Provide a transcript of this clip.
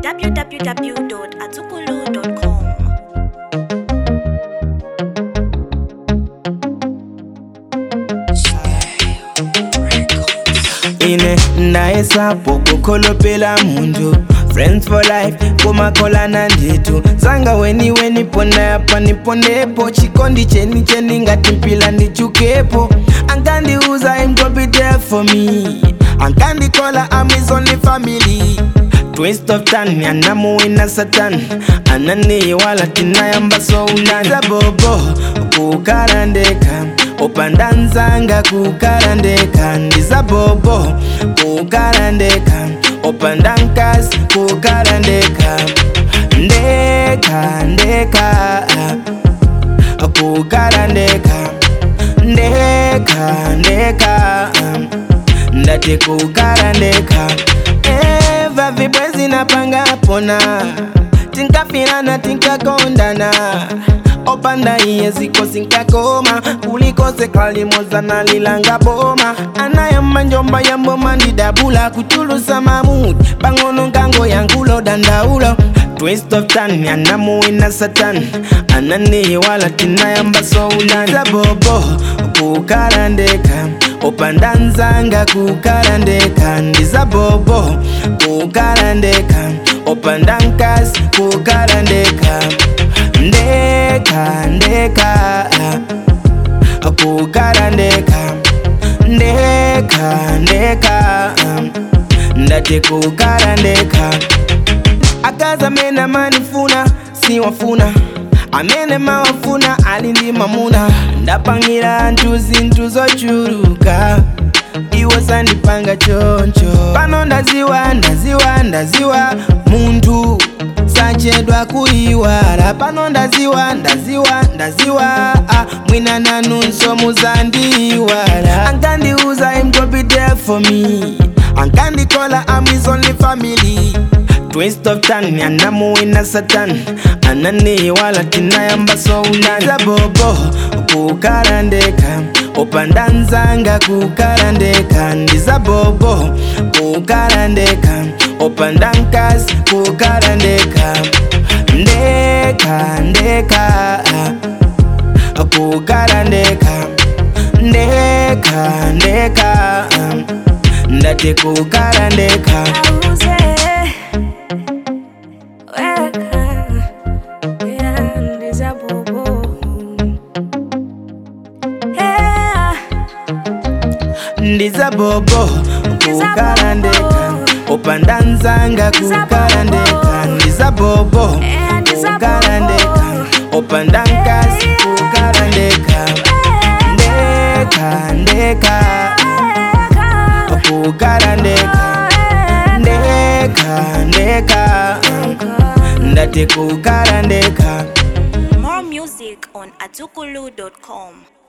www.atukulu.com. ine ndayesapo kukholopela muntu friends for life kumakholana nditu zanga weni weni pona yapa niponepo chikondi cheni cheni ngati mpila ndichukepo ankandiuza im go be there for me ankandikola am his only family twist of tan anamuwina satan ananiwala tinayamba sounani sabobo kukarandeka upandanzanga kukarandeka ndizabobo kukarandeka upandankas kukarandeka ndeka ndeka kukarandeka ndeka ndeka ndati kukarandeka eva vibwezi napanga pona tinkafirana tinkakondana opanda iye ziko sinkakoma kulikose kalimozana lilanga boma anayamba njomba yamboma ndidabula kuchulusa mamudi pang'ono ngango yangulo dandaulo twist of tan anamuwina satan ananiwala tinayamba soulani sabobo kukarandeka upandanzanga kukarandeka ndizabobo kukarandeka upandankas kukarandeka ndeka ndeka kukarandeka ndeka ndeka ndati kukarandeka akaza mena manifuna siwafuna amene mawafuna ali ndi mamuna ndapangira anthu zinthu zochuluka iwo sandipanga choncho pano ndaziwa ndaziwa ndaziwa munthu sachedwa kuyiwala pano ndaziwa ndaziwa ndaziwa ah, mwina nanunso muzandiyiwala ankandiuza im go be there for me ankandikola am his only family twist of tan anamuwina satan ananiwala tinayamba sounani sabobo kukarandeka upandanzanga kukarandeka ndizabobo kukarandeka upandankas kukarandeka ndeka ndeka kukarandeka ndeka ndeka ndati kukarandeka Auze, weka, yeah, ndizabobo. Yeah, ndizabobo kukarandeka upandanzanga kukarandeka ndizabobo Yeah, ndizabobo. kukarandeka upandankas kukarandeka ndeka ndeka kukarandeka ndeka ndeka ndati kukarandeka More music on atukulu.com.